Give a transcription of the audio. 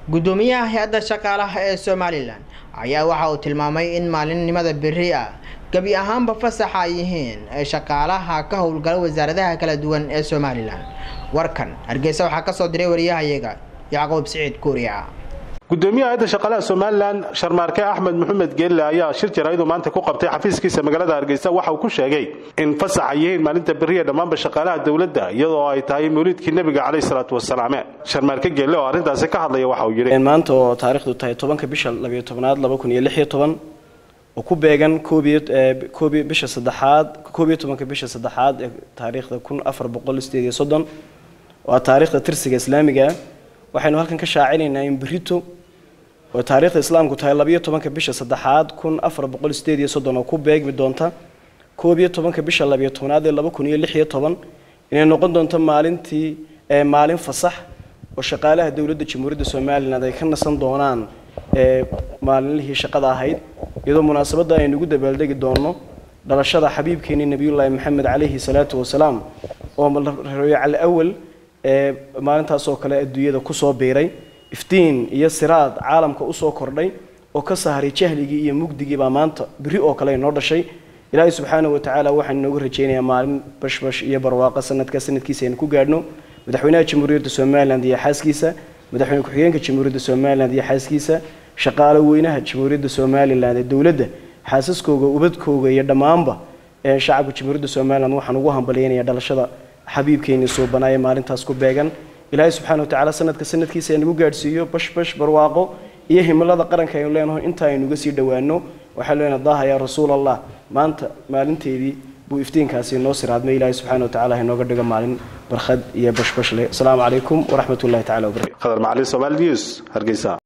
guddoomiyaha hay-adda shaqaalaha ee somalilan ayaa waxa uu tilmaamay in maalinimada beri ah gebi ahaanba fasaxa ay yihiin ee shaqaalaha ka howlgala wasaaradaha kala duwan ee somalilan warkan hargeysa waxaa kasoo diray wariyahayaga yacquub siciid kuuriya gudoomiyaha hay-adda shaqaalaha somalilan sharmaarke axmed maxamed geelle ayaa shir jaraaidu maanta ku qabtay xafiiskiisa magaalada hargeysa waxa uu ku sheegay in fasax ay yihiin maalinta beriya dhammaanba shaqaalaha dowladda iyadoo ay tahay mawliidkii nebiga caleyh salaatu wasalaame sharmaarke geelle oo arrintaasi ka hadlaya waxa uu yidhi maanta oo taarikhdu tahay tobanka bisha labiyo tobnaad laba kun iyo lix iyo toban oo ku beegan koobiyo koobiyo bisha saddexaad koob iyo tobanka bisha saddexaad ee taariikhda kun afar boqol sideed iyo soddon waa taariikhda tirsiga islaamiga waxaynu halkan ka shaacinaynaa in berito oo taariikhda islaamku tahay labiyo tobanka bisha saddexaad kun afar boqol sideed iyo soddon oo ku beegmi doonta koob iyo tobanka bisha labiyo tobnaad ee laba kun iyo lix iyo toban inay noqon doonto maalintii maalin fasax oo shaqaalaha dowladda jamhuuriyadda somalilan ay ka nasan doonaan maalinlihii shaqada ahayd iyadoo munaasabadda aynu ugu dabaaldegi doonno dhalashada xabiibkeenii nebiyullaahi maxamed calayhi salaatu wasalaam oo rabiical awal ee maalintaasoo kale adduunyada kusoo biiray iftiin iyo siraad caalamka usoo kordhay oo ka sahray jahligii iyo mugdigii baa maanta beri oo kale inoo dhashay ilaahay subxaanahu watacaala waxaan inooga rajaynayaa maalin bashbash iyo barwaaqo sanadka sanadkiisa aynu ku gaadhno madaxweynaha jamhuuriyadda somalilan iyo xaaskiisa madaxweyne ku-xigeenka jamhuuriyadda somalilan iyo xaaskiisa shaqaalo weynaha jamhuuriyadda somalilan ee dowladda xaasaskooga ubadkooga iyo dhammaanba shacabka jamhuuriyadda somalilan waxaan ugu hambalyaynaya dhalashada xabiibkeeni suubanaaye maalintaas ku beegan ilaahay subxana watacaala sanadka sanadkiisa nagu gaadhsiiyo bashbash barwaaqo iyo himilada qaranka aynu leenaho inta aynuga sii dhowaano waxaanu leenaha daha yaa rasuul allah maanta maalinteedii buu iftiinkaasi noo siraadmay ilaahay subxana watacaala inooga dhigo maalin barkhad iyo bashbash leh asalaamu calaykum waraxmat ullahi tacala wabarakatu qadar macalin somaali news hargeysa